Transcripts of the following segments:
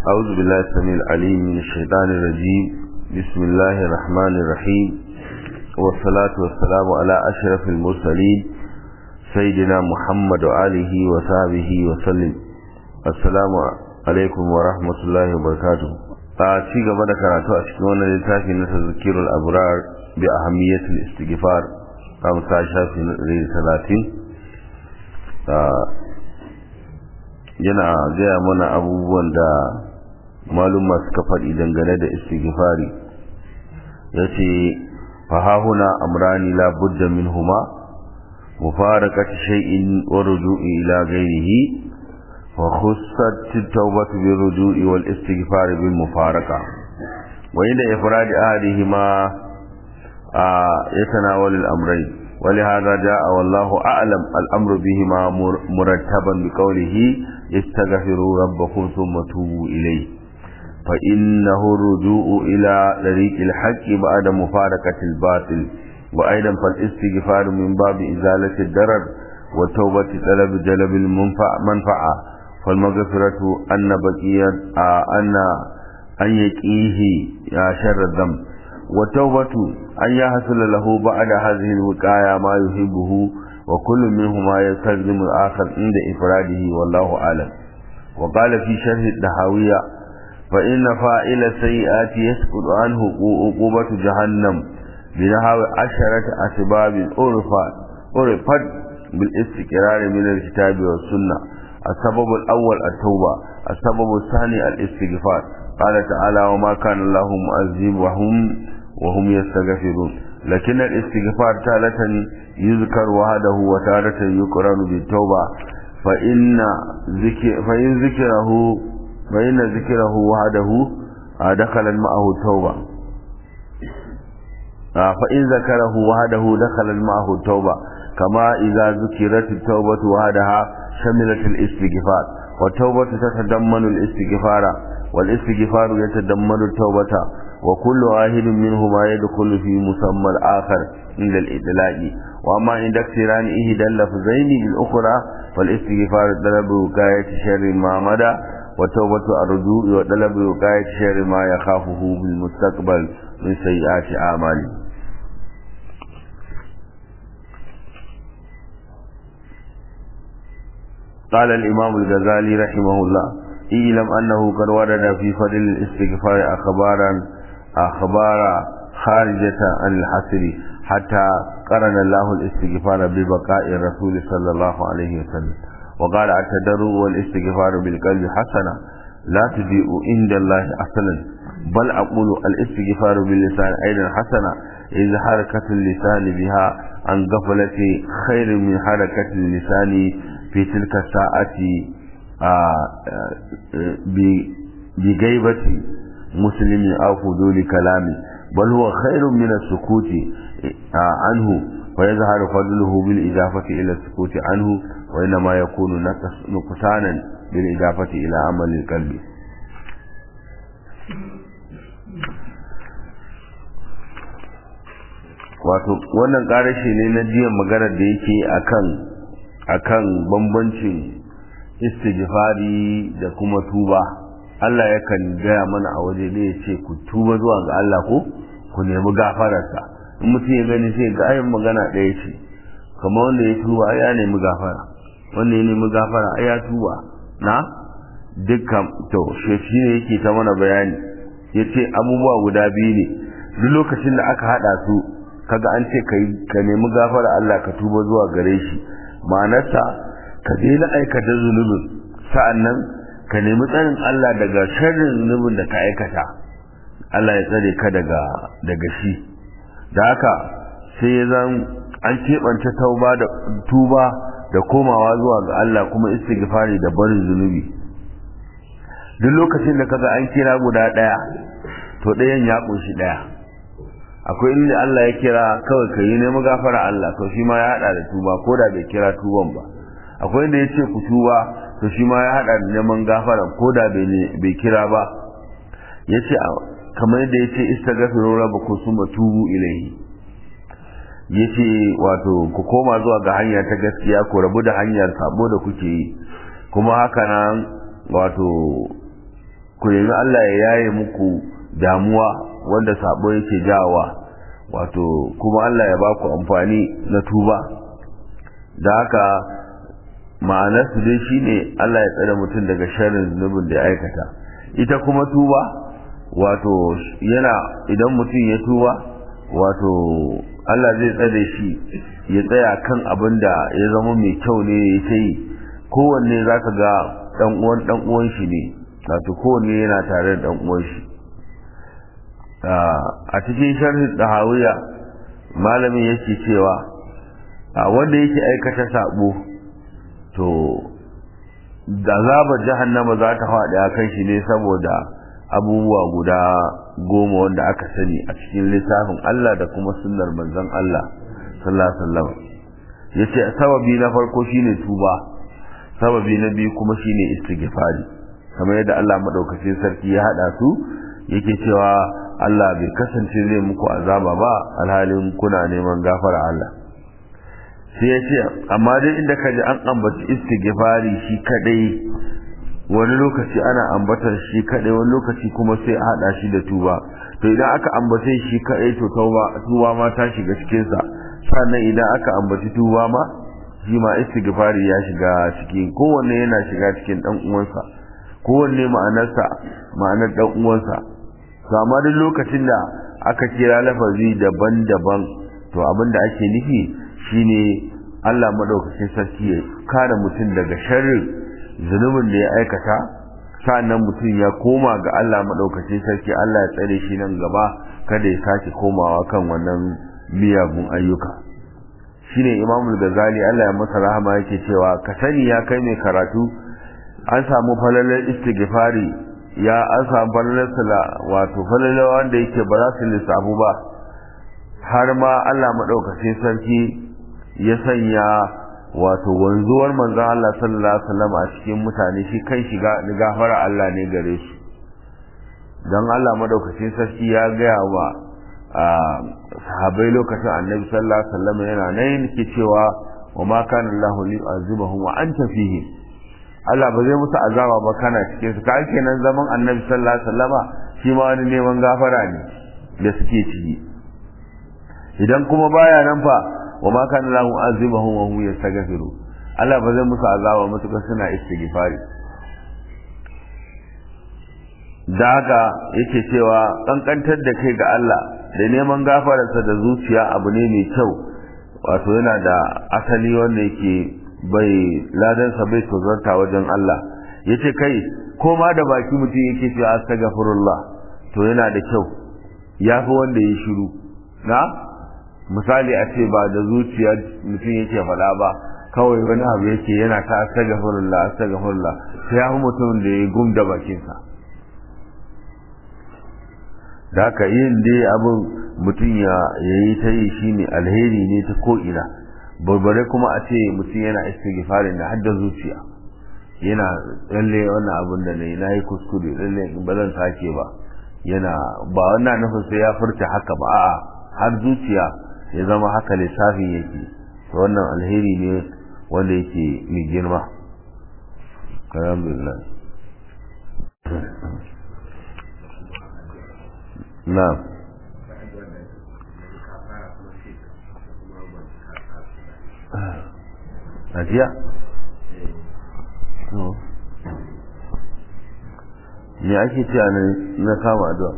أعوذ بالله السميع العليم من الشيطان الرجيم بسم الله الرحمن الرحيم والصلاة والسلام على أشرف المرسلين سيدنا محمد وآله وصحبه وسلم السلام عليكم ورحمة الله وبركاته ci gaba da karatu a cikin wannan littafi na tazkirul abrar bi ahammiyatul istighfar kam sa shafi na 30 yana gaya mana abubuwan da maluma suka faɗi dangane da istighfari yace fahahuna amrani la budda minhuma mufarakati shay'in wa ruju'i ila ghayrihi wa khussat at-tawbatu bir ruju'i wal istighfar bil mufaraqa wa inda ifrad ahadihima يتناول الأمرين ولهذا جاء والله أعلم الأمر بهما مرتبا بقوله استغفروا ربكم ثم توبوا إليه فإنه الرجوع إلى طريق الحق بعد مفارقة الباطل وأيضا فالاستغفار من باب إزالة الضرر وتوبة طلب جلب المنفعة فالمغفرة أن بقية أن أن يقيه شر الذنب والتوبة أن يحصل له بعد هذه الوقاية ما يحبه وكل منهما يستلزم الآخر عند إفراده والله أعلم وقال في شرح الدهاوية فإن فاعل السيئات يسقط عنه عقوبة جهنم بنحو عشرة أسباب عرفت عرفت بالاستقرار من الكتاب والسنة السبب الأول التوبة السبب الثاني الاستغفار قال تعالى وما كان الله معذبهم وهم يستغفرون لكن الاستغفار تارة يذكر وحده وتارة يقرن بالتوبة فإن ذكر فإن ذكره فإن ذكره وحده دخل معه التوبة فإن ذكره وحده دخل معه التوبة كما إذا ذكرت التوبة وحدها شملت الاستغفار والتوبة تتضمن الاستغفار والاستغفار يتضمن التوبة وكل واحد منهما يدخل في مسمى الآخر عند الإطلاق وأما عند اقتران إحدى اللفظين بالأخرى فالاستغفار طلب وقاية شر ما مدى وتوبة الرجوع وطلب وقاية شر ما يخافه بالمستقبل من سيئات أعماله قال الإمام الغزالي رحمه الله اعلم أنه قد ورد في فضل الاستغفار أخبارا أخبار خارجة عن الحصر حتى قرن الله الاستغفار ببقاء الرسول صلى الله عليه وسلم وقال التدرع والاستغفار بالقلب حسنة لا تضيء عند الله أصلا بل أقول الاستغفار باللسان أيضا حسنة إذ حركة اللسان بها عن غفلة خير من حركة اللسان في تلك الساعة بغيبة مسلم أو فضول كلامه بل هو خير من السكوت عنه ويظهر فضله بالإضافة إلى السكوت عنه وإنما يكون نقصانا بالإضافة إلى عمل القلب wato wannan ƙarashi ne na jiya maganar da yake akan akan bambancin istighfari da kuma tuba Allah yakan gaya mana a waje ne ya ce ku tuba zuwa ga Allah ko ku nemi gafararsa in mutum ya gani sai ga ayin magana ɗaya ce kamar wanda ya tuba ya nemi gafara wanda ya nemi gafara ai ya tuba na dukkan to shi ne yake ta mana bayani ya ce abubuwa guda biyu ne duk lokacin da aka haɗa su kaga an ce ka nemi gafara Allah ka tuba zuwa gare shi ma'anarsa ka daina aikata zunubin sa'annan ka nemi tsarin Allah daga sharrin zunubin da ka aikata Allah ya tsare ka daga daga shi da haka sai ya zan an keɓance tauba da tuba da komawa zuwa ga Allah kuma istighfari da barin zunubi duk lokacin da kaga an kira guda ɗaya to ɗayan ya ƙunshi ɗaya akwai inda Allah ya kira kawai ka yi nemi gafara Allah to shi ma ya haɗa da tuba ko da bai kira tuban ba akwai inda ya ce ku tuba to shi ma ya haɗa da neman gafara ko da bai kira ba ya ce kamar yadda ya ce istagafiru rabbakum summa tubu ilayhi ya ce wato ku koma zuwa ga hanya ta gaskiya ku rabu da hanyar sabo da kuke yi kuma haka nan wato ku nemi Allah ya yaye muku damuwa wanda sabo yake jawa wato kuma Allah ya baku amfani na tuba da haka ma'anar su dai shine Allah ya tsare mutum daga sharrin zunubin da ya aikata ita kuma tuba wato yana idan mutum ya tuba wato Allah zai tsare shi ya tsaya kan abin da ya zama mai kyau ne ya ta yi kowanne za ka ga ɗan uwan ɗan uwan shi ne wato kowanne yana tare da ɗan uwan shi a cikin sharhin dahawiya malamin yake cewa a wanda yake aikata sabo to da zabar jahannama za ta faɗi a kan shi ne saboda abubuwa guda goma wanda aka sani a cikin littafin Allah da kuma sunnar manzon Allah sallallahu alaihi wasallam yace sababi na farko shine tuba sababi na biyu kuma shine istighfari kamar yadda Allah madaukakin sarki ya hada su yake cewa Allah bai kasance zai muku azaba ba alhalin kuna neman gafara Allah sai ya ce amma dai inda ka ji an ambaci istighfari shi kadai wani lokaci ana ambatar shi kadai wani lokaci kuma sai a hada shi da tuba to idan aka ambace shi kadai to tuba tuba ma ta shiga cikin sa sannan idan aka ambaci tuba ma shi ma istighfari ya shiga cikin kowanne yana shiga cikin dan uwansa kowanne ma'anarsa ma'anar dan uwansa to amma duk lokacin da aka kira lafazi daban-daban to abin da ake nufi shine Allah madaukakin sarki ya kare mutum daga sharrin zunubin da ya aikata sa'annan mutum ya koma ga Allah madaukakin sarki Allah ya tsare shi nan gaba kada ya sake komawa kan wannan miyagun ayyuka shine Imam Ghazali Allah ya masa rahama yake cewa ka sani ya kai mai karatu an samu falalar istighfari ya an samu falalar sala wato falalar wanda yake ba za su lissafu ba har ma Allah madaukakin sarki ya sanya wato wanzuwar manzon Allah sallallahu alaihi wasallam a cikin mutane shi kai shiga gafara Allah ne gare shi dan Allah madaukakin sarki ya gaya wa sahabbai lokacin annabi sallallahu alaihi wasallam yana nan yake cewa wa ma kana Allah li'azibahum wa anta fihi Allah ba zai musu azaba ba kana cikin su kai kenan zaman annabi sallallahu alaihi wasallama shi ma wani neman gafara ne da suke ciki idan kuma baya nan fa wa ma kana lahu azibahum wa hum yastaghfiru Allah ba zai musu azaba mutuka suna istighfari da haka yake cewa kankantar da kai ga Allah da neman gafararsa da zuciya abu ne mai kyau wato yana da asali wanda yake bai ladansa bai tozarta wajen Allah yace kai ko ma da baki mutum yake cewa astaghfirullah to yana da kyau yafi wanda ya shiru na misali a ce ba da zuciya mutum yake faɗa ba kawai wani abu yake yana ta astaghfirullah astaghfirullah sai ya mutum da ya gum da bakinsa da haka yin dai abin mutum ya yi ta yi shine alheri ne ta ko'ina barbare kuma a ce mutum yana istighfarin da hadda zuciya yana lalle wannan abin da nayi nayi kuskure lalle ba zan sake ba yana ba wannan nufin sai ya furta haka ba a'a har zuciya ya zama haka lissafin yake to wannan alheri ne wanda yake mai girma alhamdulillah na'am ajiya me ake cewa na kama addu'a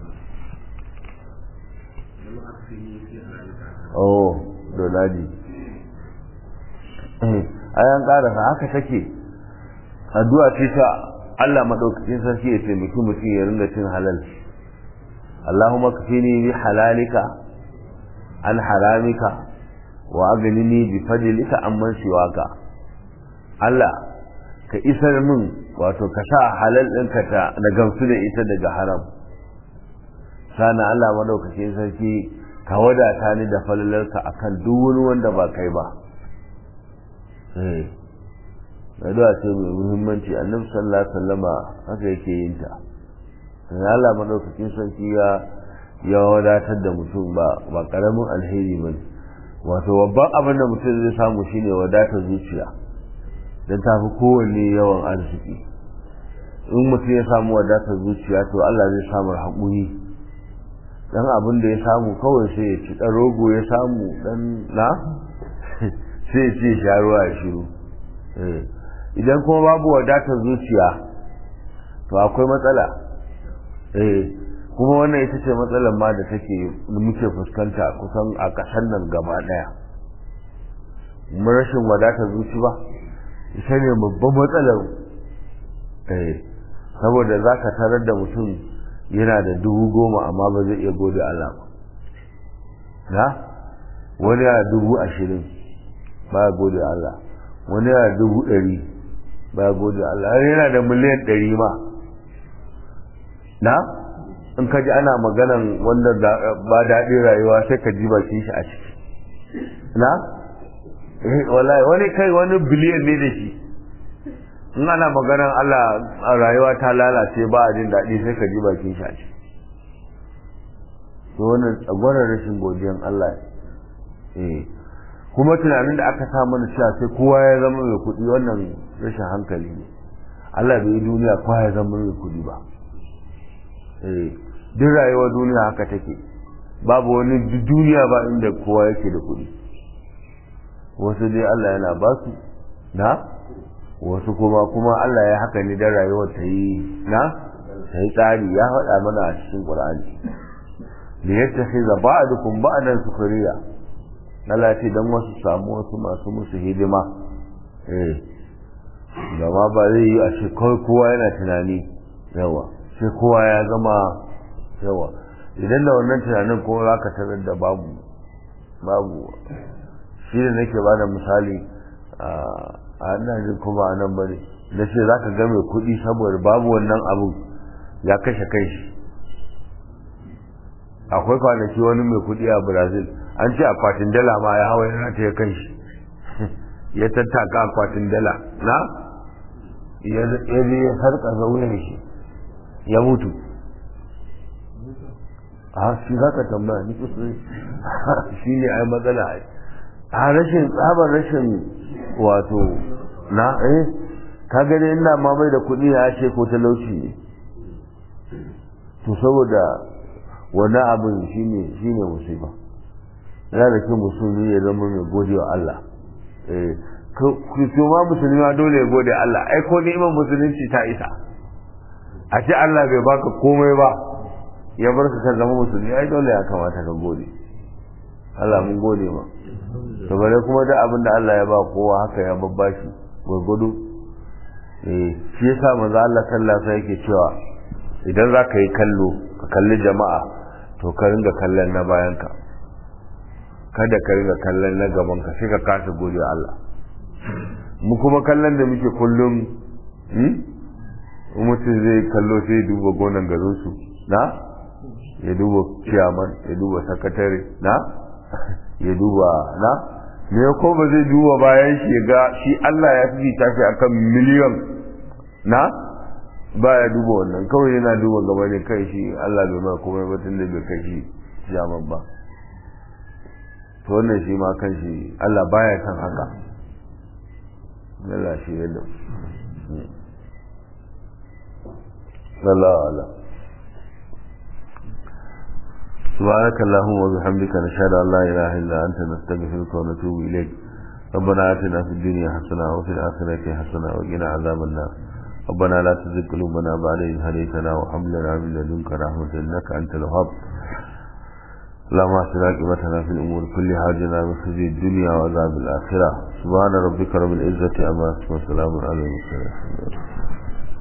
oh doladi ayan karasa haka take addu'a ce ta Allah madaukakin sarki ya taimaki mutum ya ringa cin halal Allahumma kafini bi halalika an haramika wa aghnini bi fadlika amman siwaka Allah ka isar min wato ka sa halal ɗinka ta na gamsu da ita daga haram sana Allah madaukakin sarki ka wadata ni da falalarka akan duk wani wanda ba kai ba eh addu'a ce mai muhimmanci annabi sallallahu alaihi wasallama haka yake yin ta Allah madaukakin sarki ya ya wadatar da mutum ba ba karamin alheri bane wato babban abin da mutum zai samu shine wadatar zuciya don tafi kowanne yawan arziki in mutum ya samu wadatar zuciya to Allah zai samu haƙuri dan abin da ya samu kawai sai ya ci dan rogo ya samu dan na sai ya ce sha ruwa ya shiru idan kuma babu wadatar zuciya to akwai matsala eh kuma wannan ita ce matsalar ma da take muke fuskanta kusan a ƙasar nan gaba ɗaya mun rashin wadatar zuci ba ita ne babban matsalar eh saboda za ka tarar da mutum yana da dubu goma amma ba zai iya gode Allah ba na wani yana dubu ashirin ba ya gode Allah wani yana dubu ɗari ba ya gode Allah wani yana da miliyan ɗari ma na in ka ji ana maganan wanda ba daɗin rayuwa sai ka ji bakin shi a ciki na wallahi wani kai wani biliyan ne da shi in ana maganan Allah a rayuwa ta lalace ba a jin daɗi sai ka ji bakin shi a ciki to wannan tsagwarar rashin godiyan Allah eh kuma tunanin da aka sa mana cewa sai kowa ya zama mai kuɗi wannan rashin hankali ne Allah bai yi duniya kowa ya zama mai kuɗi ba eh duk rayuwar duniya haka take babu wani duniya ba inda kowa yake da kuɗi wasu dai Allah yana ba su na wasu kuma kuma Allah ya haka ne dan rayuwar ta yi na ta yi tsari ya faɗa mana a cikin Qur'ani da yadda sai za ba'dukum ba'dan sukuriya Allah ce dan wasu samu wasu masu musu hidima eh gama ba zai yi a ce kowa yana tunani yawa sai kowa ya zama yawa idan da wannan tunanin kuma za ka tarar da babu babu shi da nake ba da misali a nan jin kuma a nan bane na ce za ka ga mai kuɗi saboda babu wannan abu ya kashe kai shi akwai kwanaki wani mai kuɗi a brazil an ce akwatin dala ma ya hawa yana ta ya kai shi ya tattaka akwatin dala na ya je ya sarƙa zauyen shi ya mutu a shi za ka tambaya ni shi ne ai matsala a rashin tsabar rashin wato na eh ka gani ina ma mai da kuɗi ya ce ko talauci ne to saboda wani abin shine shine musiba yana da kyau musulmi ya zama mai gode wa Allah eh ma musulmi ma dole ya gode Allah ai ko ni'imar musulunci ta isa a ce Allah bai baka komai ba ya bar ka kan zama musulmi ai dole ya kamata ka gode Allah mun gode ma to bare kuma da abin da Allah ya ba kowa haka ya babbashi gurgudu eh shi yasa manzo Allah sallallahu alaihi yake cewa idan za ka yi kallo ka kalli jama'a to ka ringa kallon na bayan ka kada ka ringa kallon na gaban ka sai ka kasa gode Allah mu kuma kallon da muke kullum mutum zai kallo sai duba gonan garinsu na ya duba ciyaman ya duba sakatare na ya duba na me ko ba zai duba bayan shi ga shi Allah ya fi tashi akan miliyon na ba ya duba wannan kawai yana duba gaba ne kai shi Allah bai ma komai ba tun da bai kai shi ciyaman ba to wannan shi ma kan shi Allah baya san haka Allah shi yadda Allah Allah سبحانك اللهم وبحمدك نشهد أن لا إله إلا أنت نستغفرك ونتوب إليك ربنا آتنا في الدنيا حسنة وفي الآخرة حسنة وقنا عذاب النار ربنا لا تزغ قلوبنا بعد إذ هديتنا وهب لنا من لدنك رحمة إنك أنت الوهاب اللهم اهدنا عاقبتنا في الأمور كلها واجعلنا من خزي الدنيا وعذاب الآخرة سبحان ربك رب العزة عما يصفون وسلام على المرسلين